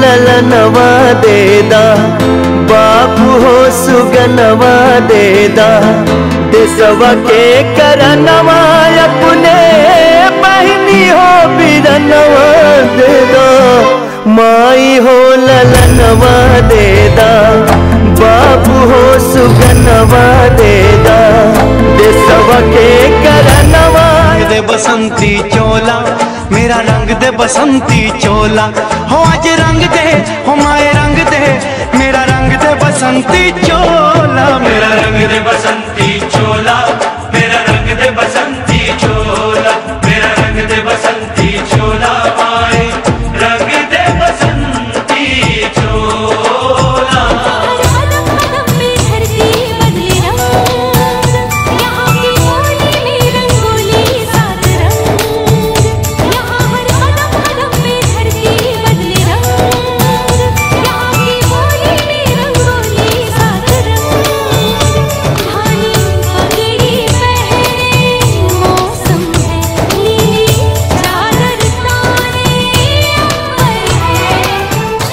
ललनवा देदा बाबू हो सुगनवा देदा देसवा के करनवा अपने बहनी हो बिरनवा देदा माई हो ललनवा देदा बाबू हो सुगनवा देदा देसवा के करनवा दे बसंती चोला मेरा रंग दे बसंती चोला हो आज रंग दे हो माए रंग दे मेरा रंग दे बसंती चोला मेरा रंग दे बसंती